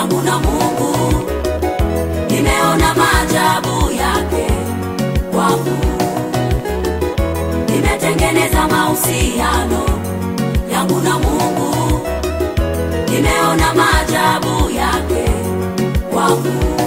yangu na Mungu, nimeona maajabu yake kwangu, nimetengeneza mahusiano yangu na Mungu, nimeona maajabu yake kwangu.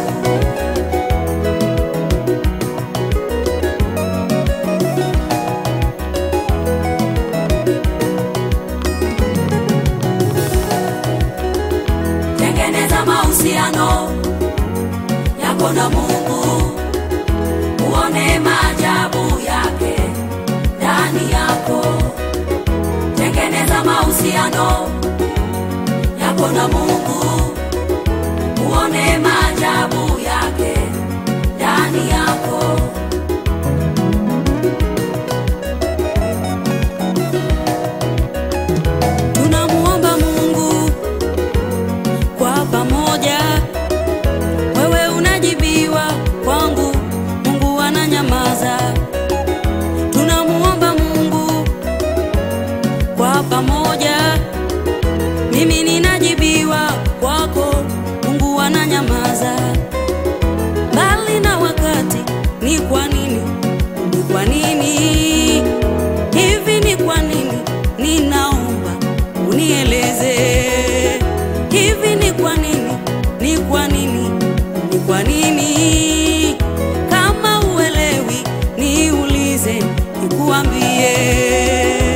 tengeneza mahusiano yako na Mungu, uone maajabu yake ndani yako. Tengeneza mahusiano yako na Mungu, uone maajabu yake ndani yako. Tunamuomba Mungu kwa pamoja. Wewe unajibiwa kwangu, Mungu ananyamaza. Tunamuomba Mungu kwa pamoja. Mimi ninajibiwa kwako, Mungu ananyamaza. Mbali na wakati, ni kwa nini? Ni kwa nini hivi? Ni kwa nini? Ninaomba unieleze hivi ni kwa nini? Ni kwa nini? Ni kwa nini? Kama uelewi, niulize, nikuambie.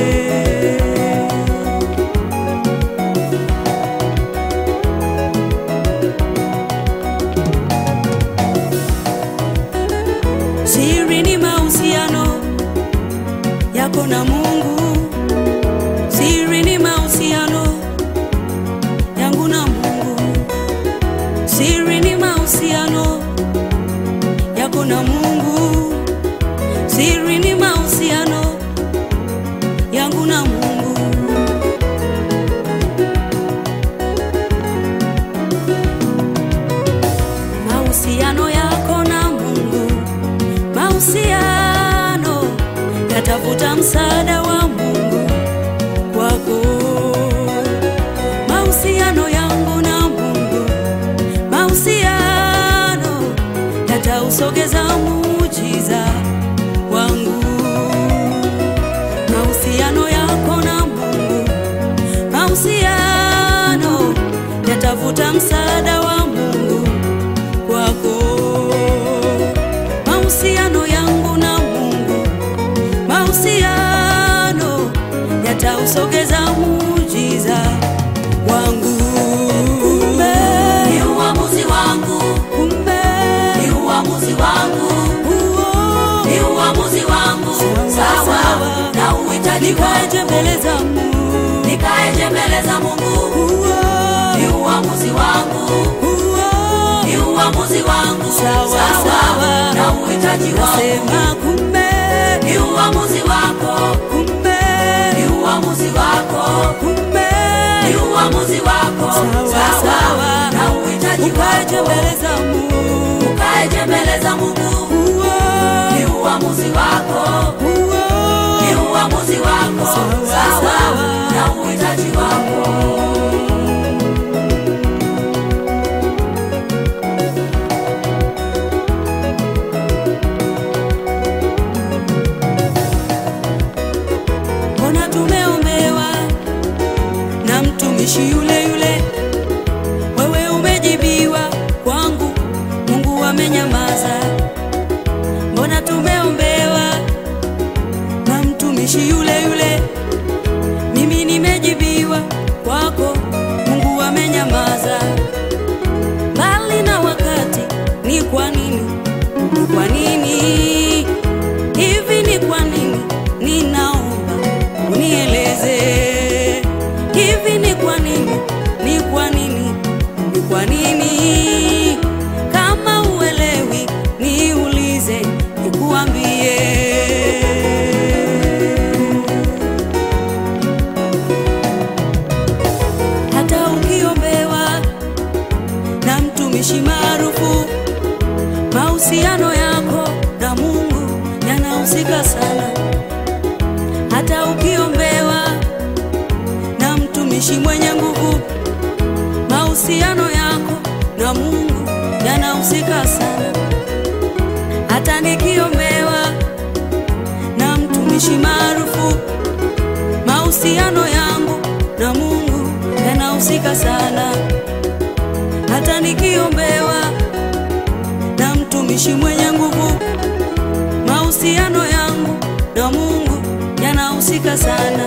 Siri ni mahusiano yako na Mungu. Siri ni mahusiano yangu na Mungu. Siri ni mahusiano yako na Mungu. Siri ni mahusiano yangu na Mungu. Mahusiano yako na Mungu, mahusiano yatafuta msaada wa Mungu kwako. Mahusiano yangu na Mungu, mahusiano yatausogeza muujiza wangu. Mahusiano yako na Mungu, mahusiano yatafuta msaada wa Mungu kwako. Mahusiano yangu na Mungu, mahusiano yatausogeza muujiza wangu. Kumbe ni uamuzi wangu, kumbe ni uamuzi wangu, huo ni uamuzi wangu, sawa na uhitaji nikaje mbele za Mungu, nikaeje mbele za Mungu, huo ni uamuzi wangu, huo ni uamuzi wangu, Sawa, sawa. na uhitaji wangu, nasema kumbe, ni uamuzi wako, kumbe, ni uamuzi wako, kumbe ni uamuzi wako, Sawa, sawa. na uhitaji ukaje wako, mbele za Mungu, ukaeje mbele za Mungu, huo ni uamuzi wako, huo ni uamuzi wako, Sawa, sawa, sawa. na uhitaji wako. mbona tumeombewa na mtumishi yule yule, wewe umejibiwa kwangu, Mungu amenyamaza. Mbona tumeombewa na mtumishi yule yule, mimi nimejibiwa kwako, Mungu amenyamaza. Mbali na wakati, ni kwa nini? Ni kwa nini hivi? Ni kwa nini? Ninaomba unieleze hivi, ni kwa nini? Ni kwa nini? Ni kwa nini? Kama uelewi, niulize, nikuambie. Hata ukiombewa na mtumishi maarufu mahusiano yako na Mungu yanahusika sana. Hata ukiombewa na mtumishi mwenye nguvu, mahusiano yako na Mungu yanahusika sana. Hata nikiombewa na mtumishi maarufu, mahusiano yangu na Mungu yanahusika sana. Hata nikiombewa na mtumishi mwenye nguvu, mahusiano yangu na Mungu yanahusika sana.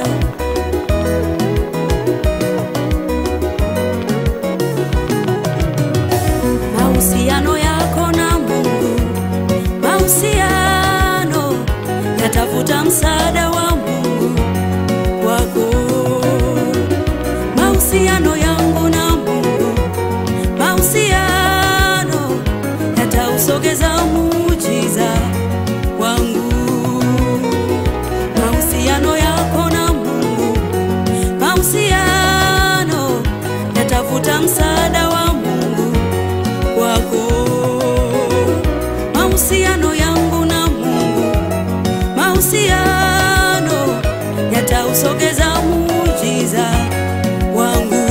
Mahusiano yako na Mungu, mahusiano yatafuta msaada wa Mungu kwako. Mahusiano yangu na Mungu, mahusiano yatausogeza muujiza wangu. Mahusiano yako na Mungu, mahusiano yatafuta msaada wa Mungu kwako. Mahusiano yangu na Mungu, mahusiano yatausogeza muujiza wangu.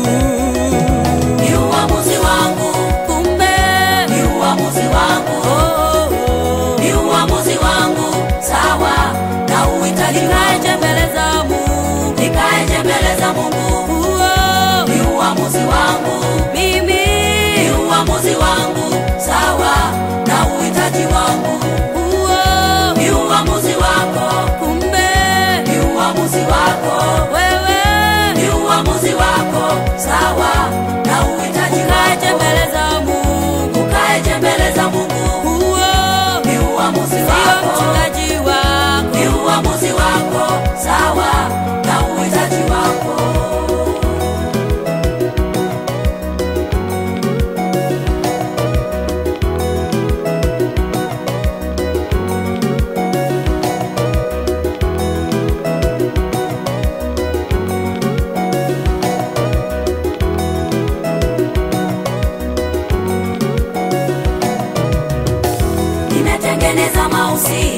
Ni uamuzi wangu, Kumbe ni uamuzi wangu, oh, oh, ni uamuzi wangu, sawa na uhitaji nikaje wangu, mbele za Mungu nikaeje mbele za Mungu. oh, Ni uamuzi wangu, mimi ni uamuzi wangu, sawa na uhitaji wangu. oh, Ni uamuzi wako, kumbe ni uamuzi wako, wewe ni uamuzi wako, sawa na uhitaji nikaje wako. mbele za Mungu Ukaeje mbele za Mungu, oh, ni uamuzi sio wako, mchungaji wako ni uamuzi wako, sawa na uhitaji wako. Nimetengeneza mahusiano